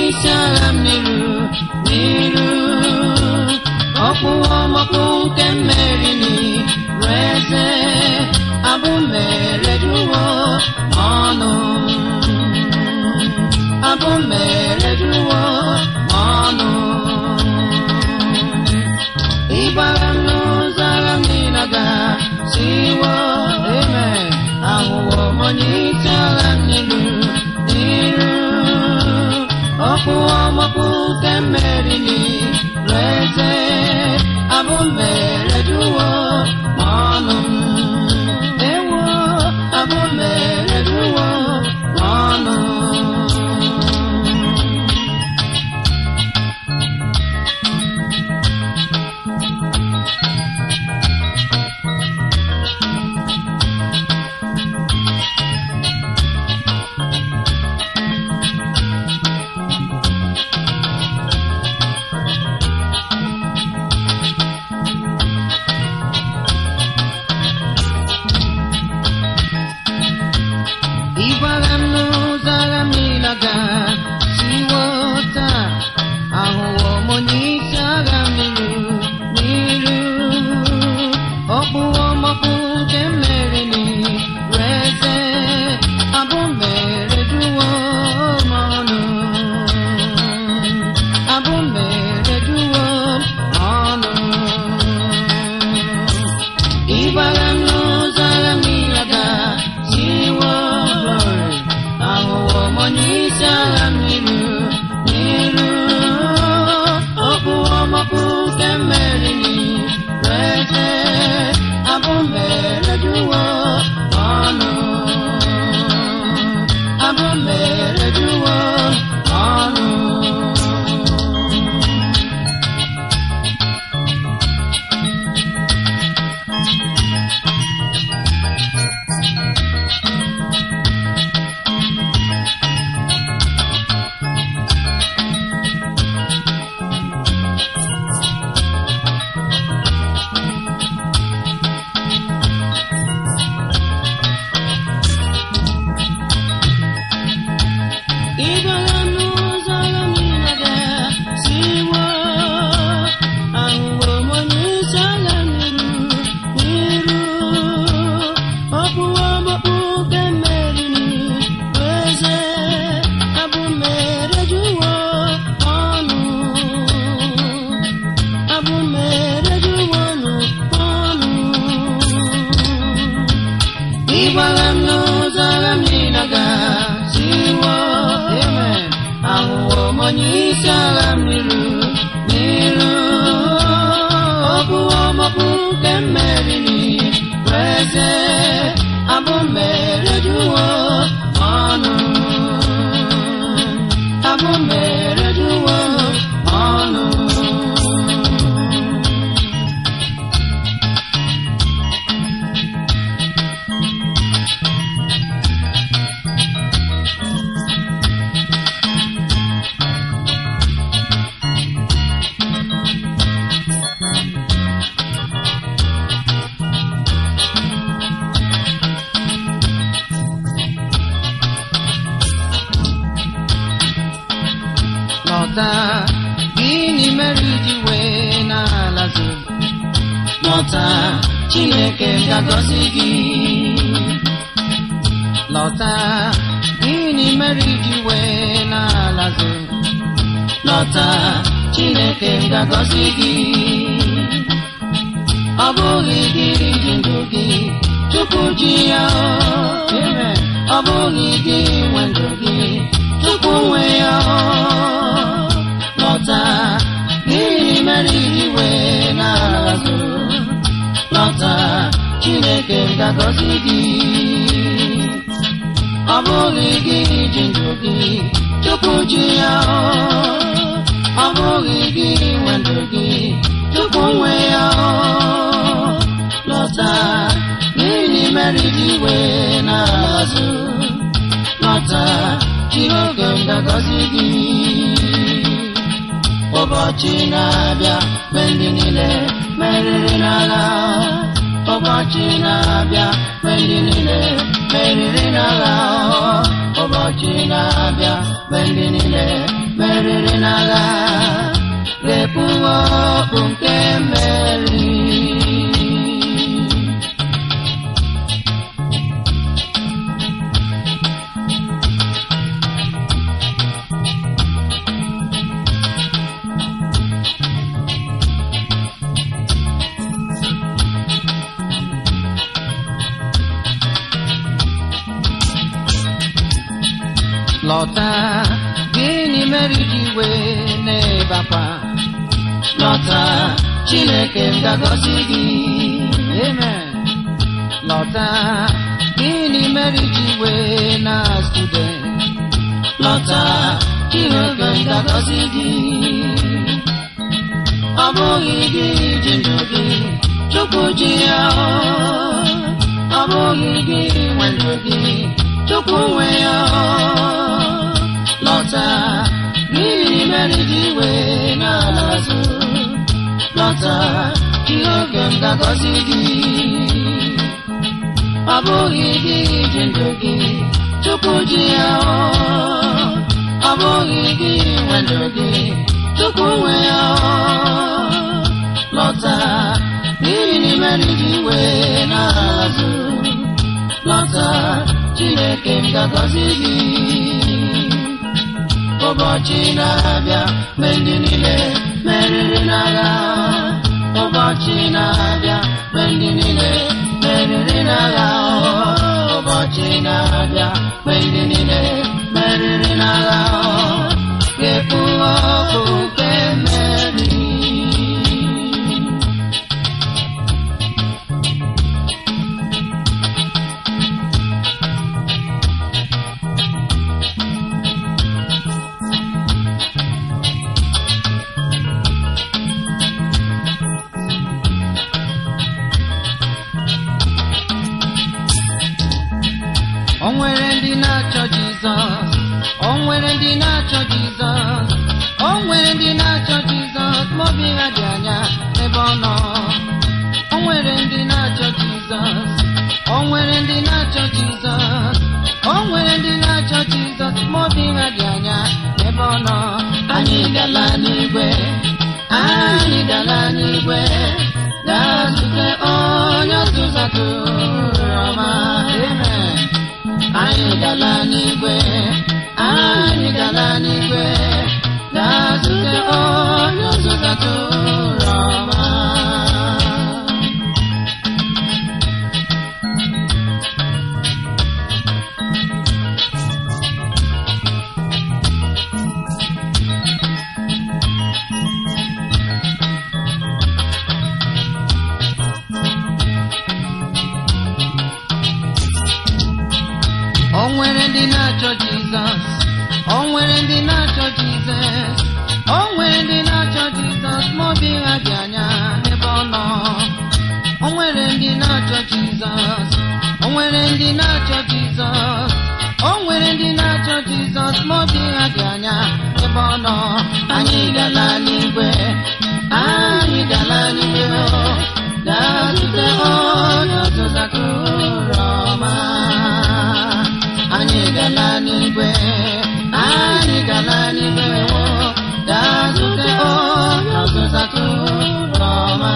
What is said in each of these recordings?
isi agha m n'iru n'iru ọkpụwa ọmọkpụ nke mmeri n'iru eze abụ mere duwo ọnụ abụ mere duwo ọnụ ịgbara m n'ụzọ agha m niile ga siwo amen ahụwo m onye isi agha m n'iru n'iru ọkpụwa ọmọkpụ nke mmeri n'iru eze abụ mere duwo ọnụ ewo abụ mere duwo ọnụ ịgbara m n'ụzọ agha m niile ga siwo taa ahụwo m onye isi agha m n'iru n'iru ọkpụwa ọmọkpụ nke mmeri n'iru eze abụ mere duwo m ọnụ abụ mere duwo m ọnụ ịgbara m n'ụzọ agha m niile ga siwo glory ahụwo m onye isi agha m n'iru n'iru okwu ọmọkpụ nke mmeri n'iru eze abụ mere duwo ọnụ abụ mere duwo ọnụ ịgbara n'ụzọ agha niile ga siwo ahụwo m onye isi agha n'iru n'iru ọkpụwa ọgbakpụ nke mmeri n'iru eze abụ mere juwo ọnụ abụ mere juwo ọnụ ọnụ ịgbara m n'ụzọ agha m niile ga siwo amen ahụwo m onye isi agha m n'iru n'iru ọbụ ọmọkpụ nke mmeri n'iru eze abụ mere duwo ọnụ abụ mere duwo ọnụ lọta gịnị mere iji wee na-alazi lọta chineke ga-agọzi gị lọta gịnị mere iji wee na-alazi lọta chineke ga-agọzi gị ọ bụghị gị ji ndụ gị tupu ji ya o. ọ bụghị gị nwe ndụ gị tupu nwe ya o. lọta gịnị mere iji wee na-azụ lọta chineke ga-agọzi gị ọ bụghị gị ji ndụ gị tupu ji ya o. ọ bụghị gị nwe ndụ gị tupu nwe ya o. lọta gịnị mere iji wee na-azụ lọta chineke ga-agọzi gị ụbọchị na-abịa mgbe ndị niile meriri n'agha ụbọchị na-abịa mgbe ndị niile meriri n'agha ụbọchị na-abịa mgbe ndị niile meriri n'agha ga-ekpuwe okpu nke mmeri lọta gịnị mere iji wee n'ebe akwa lọta chineke m ga-agọzi gị amen lọta gịnị mere iji wee na student lọta chineke m ga-agọzi gị ọ bụghị gị ji ndụ gị chukwu ji ya ọ bụghị gị nwe ndụ gị chukwu nwe ya lọta gịnị mere ji wee na-azụ lọta ihe oge m ga-agọzi gị ọ bụghị gị ji ndụ gị chukwu ji ya ọ bụghị gị nwe ndụ gị chukwu nwe ya lọta gịnị mere ji wee na-azụ lọta chineke m ga-agọzi gị ụbọchị na-abịa mgbe ndị niile meriri n'agha ụbọchị na-abịa mgbe ndị niile meriri n'agha ụbọchị na-abịa mgbe ndị niile meriri n'agha ga-ekpu ọkụ nke mmeri O nwere ndị na-achọ Jizọs o nwere ndị na-achọ Jizọs o nwere ndị na-achọ Jizọs ma obi ha dị anya ebe ọ nọ o nwere ndị na-achọ Jizọs o nwere ndị na-achọ Jizọs o nwere ndị na-achọ Jizọs ma obi ha dị anya ebe ọ nọ anyị gala n'igwe anyị gala n'igwe gaa zute onye ọzụzụ atụrụ ọma amen anyị gala n'igwe anyị gala n'igwe gaa zute onye ọzụzụ atụrụ ọma O nwere ndị na-achọ Jizọs o nwere ndị na-achọ Jizọs o nwere ndị na-achọ Jizọs ma obi ha dị anya ebe ọ nọ o nwere ndị na-achọ Jizọs o nwere ndị na-achọ Jizọs o nwere ndị na-achọ Jizọs ma obi ha dị anya ebe ọ nọ anyị gala n'igwe anyị gala n'igwe gaa zute onye ọzụzụ atụrụ ọma anyị gala n'igwe anyị gala n'igwe gaa zute onye ọzụzụ atụrụ ọma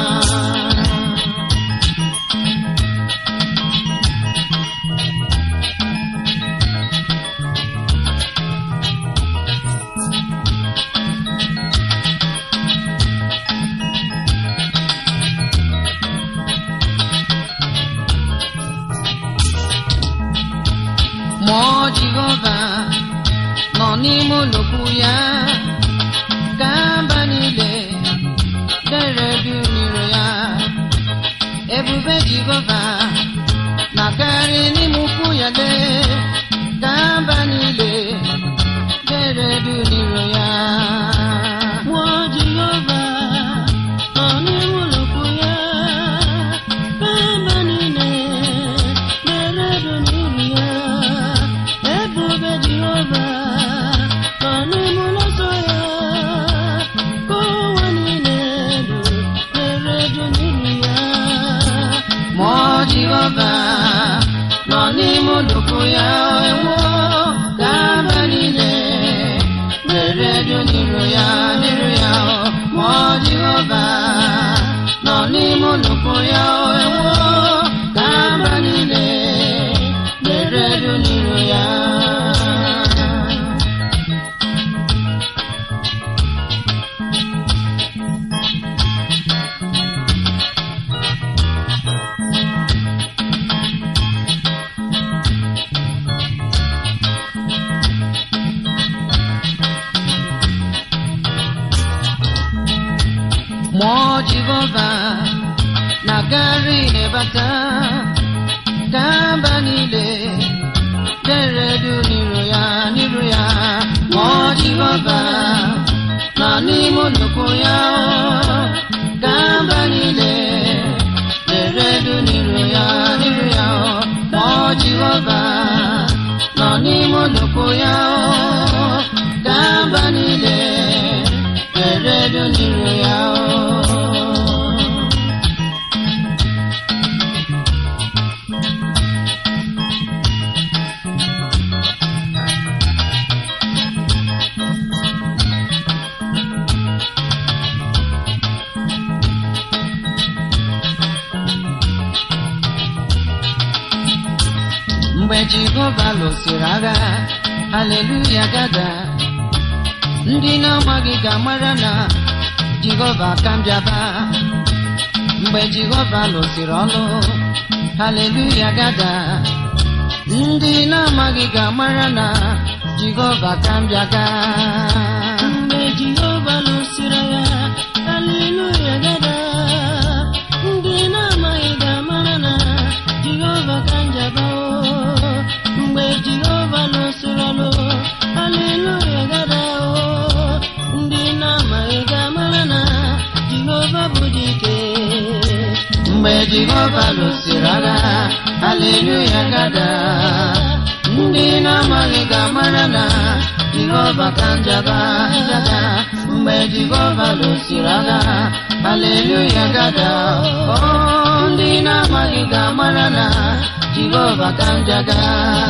Mmụọ Jehova nọ n'ime olokwu ya ka mba niile dere du n'iro ya ebube Jehova na-akarị n'ime ukwu ya lee ka mba niile dere du n'iro ya Mmụọ Jehova nọ n'ime olokwu ya ka mba niile dere du n'iru ya ebube Jehova nọ n'ime ụlọ nsọ ya ka ụwa niile dere du n'iru ya Mmụọ Jehova nọ n'ime oloko ya enwo ka mba niile n'iru ya n'iru ya ma Jehova nọ n'ime nnukwu ya ewo ka mba niile na-eredu n'iru ya Mmụọ Jehova na-agagharị ịbata ka mba niile deredu n'iru ya n'iru ya Mmụọ Jehova nọ n'ime nnukwu ya ka mba niile deredu n'iru ya n'iru ya Mmụọ Jehova nọ n'ime nnukwu ya ka mba niile deredu n'iru ya mgbe jehova lụsịrị agha haleluya gada ndị na-amaghị ga-amara na jehova ka m bịaba mgbe jehova lụsịrị ọlụ haleluya gada ndị na-amaghị ga-amara na jehova ka m bịaga mgbe jehova lụsịrị ya haleluya gada ndị na-amaghị ga-amara na jehova ka njaba o mgbe jehova lụsịrị ọlụ haleluya gada o ndị na-amaghị ga-amara na jehova bụ dike mgbe jehova lụsịrị agha haleluya gada ndị na-amaghị ga-amara na jehova ka njaba njaba mgbe jehova lụsịrị agha haleluya gada o ndị na-amaghị ga-amara na jehova ka njaga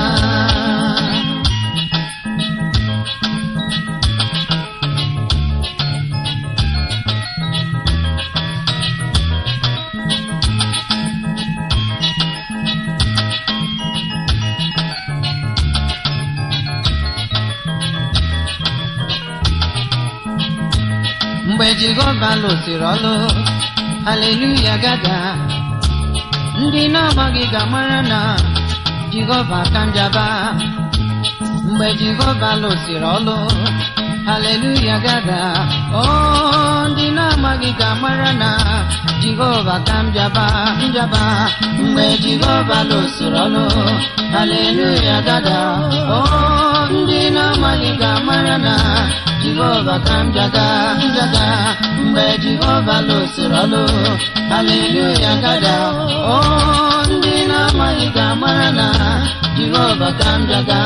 mgbe jehova lụsịrị ọlụ haleluya gada ndị na-amaghị ga-amara na jehova ka njaba mgbe jehova lụsịrị ọlụ haleluya gada o ndị na-amaghị ga-amara na jehova ka njaba njaba mgbe jehova lụsịrị ọlụ haleluya gada o ndị na-amaghị ga-amara na jehova ka njaga njaga mgbe jehova lụsịrị ọlụ haleluya gada o ndị na-amaghị ga-amara na jehova ka njaga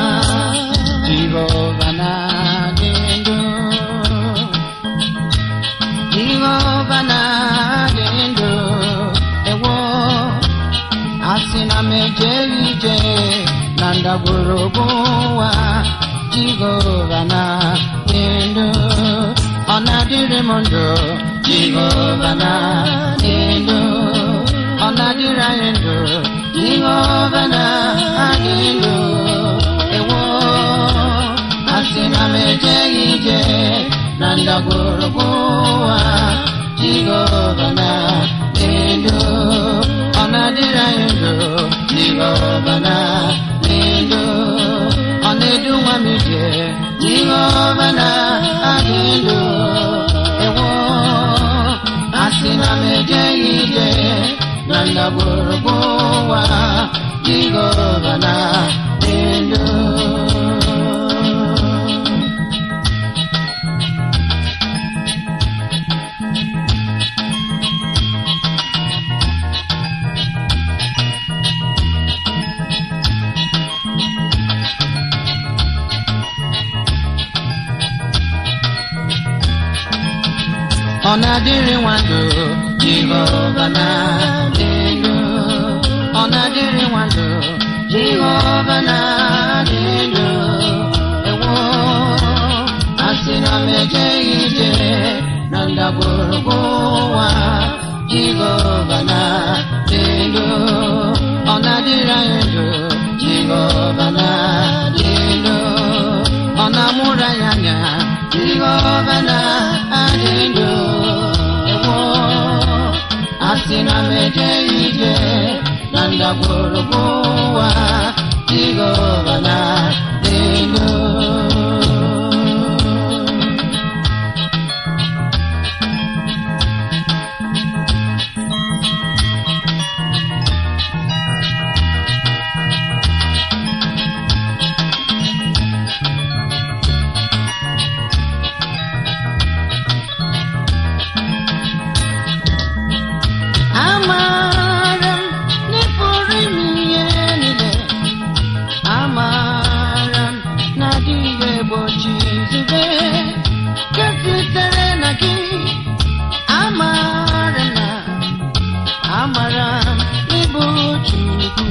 jehova na-adị ndụ jehova na-adị ndụ ewo asị na m ejeghị ije na ndagwurugwu ụwa jehova na-adị ndụ ọ na-adịrị m ndụ jehova na-adị ndụ ọ na-adịrị anyị ndụ jehova na-adị ndụ ewo asị na m ejeghị ije na ndagwurugwu ụwa jehova na-adị ndụ ọ na-adịrị anyị ndụ jehova na-adị ndụ ọ na-edu nwa m ije jehova na-adị ndụ ewo asị na m ejeghị ije na ndagwurugwu ụwa jehova na-adị ndụ ọ na-adịrị nwandụ jehova na-adị ndụ ọ na-adịrị nwandụ jehova na-adị ndụ ewo asị na m ndagwurugwu ụwa jehova na dị ndụ ọ na-adịrị anyị ndụ jehova na dị ndụ ọ na-amụrụ anyị anya jehova na adị ndụ ewo asị na m eje ije na ndagwurugwu ụwa jehova na dị ndụ Amara m na ị pụrụ ime ihe niile. Amara m na adịghị egbochi nzube nke sitere na gị. Amara m na amara m ịbụ Chukwu.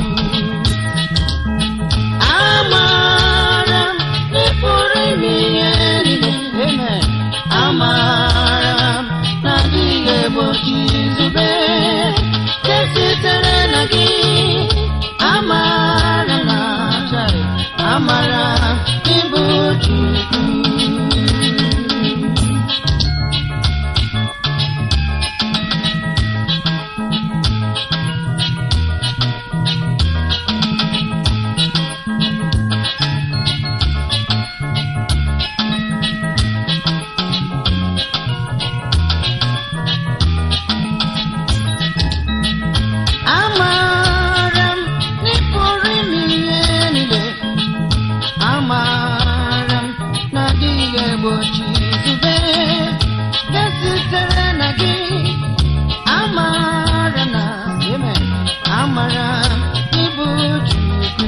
Amara m na ị pụrụ ime ihe niile. Amen. Amara m na adịghị egbochi nzube nke sitere na gị. Amara na achara, amara ịbụ Chukwu. Amara m na ị pụrụ ime ihe niile. Amara m na adịghị egbochi nzube nke sitere na gị. Amara na Amen. Amara ịbụ Chukwu.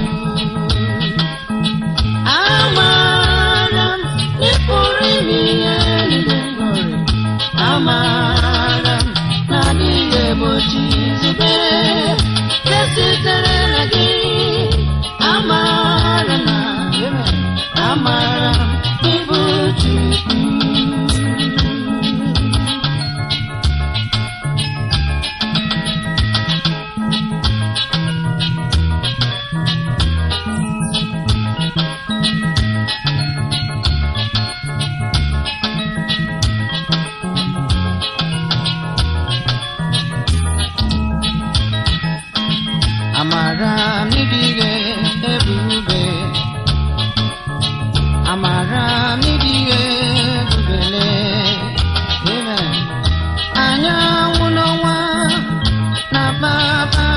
Amara m na ị pụrụ ime ihe niile. Amara m na adịghị egbochi nzube nke sitere na gị. Amara na Amen. Amara ịbụ Chukwu. Amara m ịdịghị ebube. Amara m ịdịghị ebubele. Amen. Anyanwụ n'ọnwa na papa